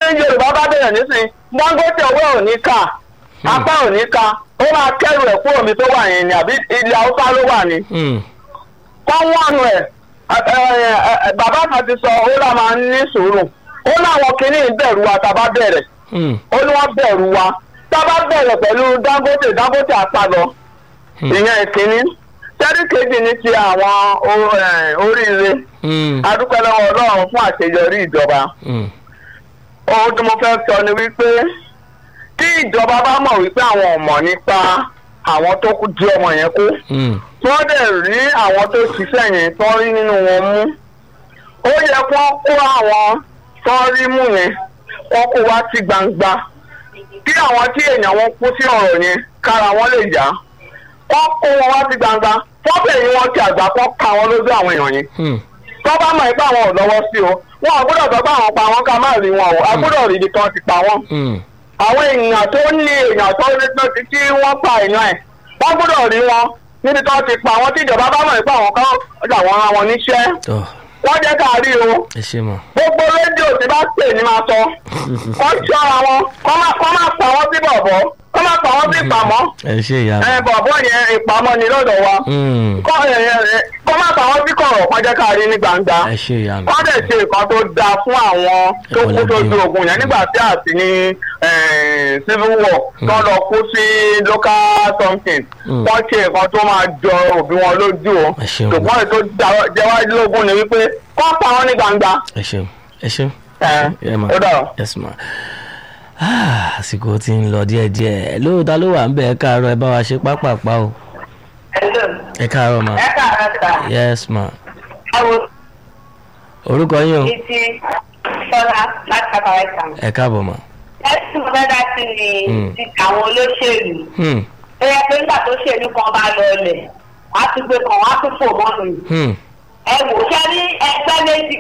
yorùbá bá bẹ̀rẹ̀ nísìnyí dangote owó ò ní ká apá ò ní ká ó máa kẹ́rù ẹ̀ kúrò mi tó wà yẹn ni àbí ilẹ̀ haúsá ló wà ní. Hmm. kọ́ wọ́n ẹ̀ bàbá kan ti sọ ó là máa ń ní sùúrù ó láwọn kìíní bẹ̀rù wa tá a bá bẹ̀rẹ̀ Hmm. ó ní wọ́n bẹ̀rù wa tá a bá bẹ̀rẹ̀ pẹ̀lú dangote dangote àpàlọ́ Hmm. ìyẹn ìkíní tẹ́rí kejì ní ti àwọn o- eh, oríire Hmm. adúpẹ́ lọ́wọ́ ọlọ́run fún àṣeyọrí ìjọba Hmm. ohun tí mo fẹ́ sọ ni wípé tí ìjọba bá mọ̀ wípé àwọn ò mọ̀ nípa àwọn tó kú di ọmọ yẹn kú Hmm. tí wọ́n dẹ̀ rí àwọn tó ṣiṣẹ́ yẹn tó rí nínú wọn mú ó yẹ kó kó àwọn tó rí mú yẹn wọ́n kó wá sí gbangba kí àwọn tí èèyàn wọn kú sí ọ̀rọ̀ yẹn kára wọn lè yá wọ́n kó wọn wá sí gbangba wọ́n bẹ̀rẹ̀ wọn ti àgbà kọ́ ka wọn lójú àwọn èèyàn yẹn Hmm. tó bá mọ̀ ipá àwọn ò lọ́wọ́ sí o wọn ò gbọ́dọ̀ sọ pé àwọn pa wọn ká má rí wọn o a gbọ́dọ̀ rí ibi kan ti pa wọn. Hmm. àwọn èèyàn tó ní èèyàn tó rí tó ti tí wọ́n pa èèyàn ẹ̀ wọ́n gbọ́dọ̀ rí wọn níbi tó ti pa wọn tí ìjọba bá mọ̀ ipá àwọn kan ọjà wọn ra wọn níṣẹ́ Tọ́ wọ́n jẹ́ ká rí o ẹ ṣe mọ̀. gbogbo rédíò tí bá pè ní máa sọ kọ́ ṣọ́ra wọn kọ́ má kọ́ má pa wọ́n sí bọ̀bọ̀ kọ́ má pa wọ́n sí ìpamọ́ ẹ ṣe ìyá mi. ẹ bọ̀bọ̀ yẹn ìpamọ́ ni lọ́dọ̀ wa Hmm. kọ́ ẹ, ẹ, kọ́ má pa wọ́n sí kọ̀rọ̀ kọ́ jẹ́ ká rí ní gbangba ẹ ṣe ìyá mi. wọ́n dẹ̀ ṣe nǹkan tó dáa fún àwọn tó kú sójú ogun yẹn nígbà tí àti ní eh, civil war tó lọ kú sí local something Mm. wọ́n ṣe nǹkan tó máa jọ òbí wọn lójú o Ẹ ṣeun. ṣùgbọ́n ètò jẹ́wájú lógún ni wípé kọ́ pa wọ́n ní gbangba. ẹ ṣeun ẹ ṣeun. ẹ ẹ mà. ó dàrọ. yes ma. Ah, àsìkò tí ń lọ díẹ̀díẹ̀ lóòótọ́ ló wà ń bẹ̀ ẹ káàárọ̀ ẹ bá wa ṣe pápápá o ẹ káàárọ̀ ma. ẹ káàárọ̀ sà yes ma. àwọn orúkọ yín o títí sọlá láti kàkàrẹ sàn. ẹ káàbọ̀ ma. ẹ sì mọ fẹ́ dá sí ni Mm. ti àwọn olóṣèlú Hmm. ó yẹ pé nígbà tó ṣèlú kan bá lọ ọlẹ̀ wọ́n á tún gbé kan wọ́n á tún fò mọ́nu yìí. Hmm. ẹ wò ó ṣe ní ẹgbẹ́ méjì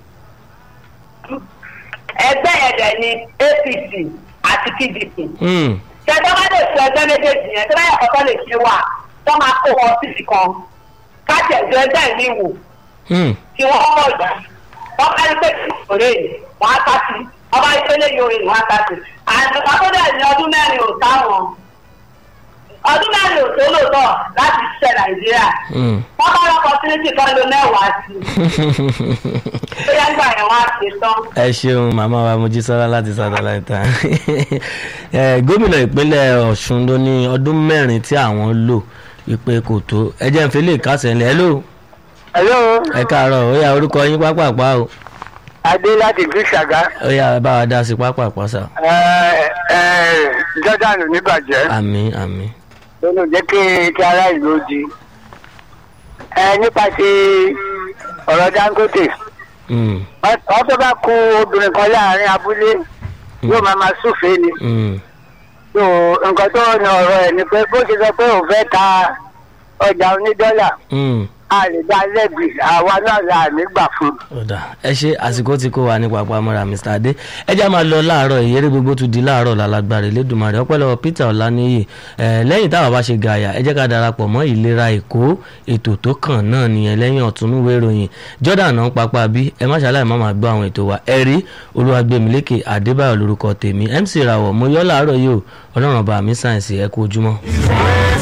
ẹgbẹ́ yẹn dẹ̀ ni apc àti pdp Hmm. ṣẹjọ́ bá lè fi ẹgbẹ́ méjèèjì yẹn tó bá yẹ kọ́kọ́ lè ṣe wà tó máa kó wọn síbi kan káàtì ẹ̀jọ́ ẹgbẹ́ mi wò Hmm. tí wọ́n mọ̀ ìgbà wọ́n bá rí pé ìṣòro yìí wọ́n á ká sí wọ́n bá rí pé lẹ́yìn orin wọ́n á ká sí. àtùkà tó dẹ̀ ní ọdún mẹ́rin ò táwọn ọdún mẹ́rin ò tó lòótọ́ láti ṣiṣẹ́ nàìjíríà Hmm. wọ́n bá rọ́pọ̀ sí ní kan ló mẹ́wàá sí i bóyá nígbà yẹn wọ́n á ṣe tán. ẹ ṣeun màmá wa mojísọ́lá láti satellite ẹ gómìnà ìpínlẹ̀ ọ̀ṣun ló ní ọdún mẹ́rin tí àwọn lò wípé kò tó ẹ jẹ́ n fi lè kásẹ̀ ńlẹ̀ ẹ lò hello ẹ káàárọ̀ ó yá orúkọ yín pápápá o adé láti gbé ṣàgá ó yá ẹ bá wa dá sí pápápá sà jordan oníbàjẹ́ àmì àmì lónìí jẹ́ kí kí ará ìlú di nípa ti ọ̀rọ̀ dangote Hmm, wọ́n tó bá kú obìnrin kan láàrin abúlé yóò máa máa súfèé ni hmm, so nǹkan tó ní ọ̀rọ̀ ẹ̀ ni pé bó ṣe sọ pé òun fẹ́ ta ọjà onídọ́là hmm. a lè dá lẹ́bi àwa náà là nígbà fún. ọ̀dà ẹ ṣe àsìkò tí kò wà ní pàpàmọ́ra mr adé ẹ já máa lọ láàárọ̀ ìyẹ́rẹ́ gbogbo tún di láàárọ̀ lálágbára Elédùmarè ọpẹ́lọpẹ́ peter ọláníyì ẹ lẹ́yìn táwọn bá ṣe gàyà ẹ jẹ́ ká darapọ̀ mọ́ ìlera èkó ètò tó kàn náà nìyẹn lẹ́yìn ọ̀túnúwé ìròyìn jordan náà pápá bí ẹ má ṣàlàyé má máa gbọ́ àwọn ètò wa ẹ rí olúwàgbẹ̀mílékè adébáyọ̀ lórúkọ tèmi mc rawọ̀ mo yọ́ láàárọ̀ yìí o ọlọ́run ọba mi sáyẹ̀nsì ẹ kú ojúmọ́.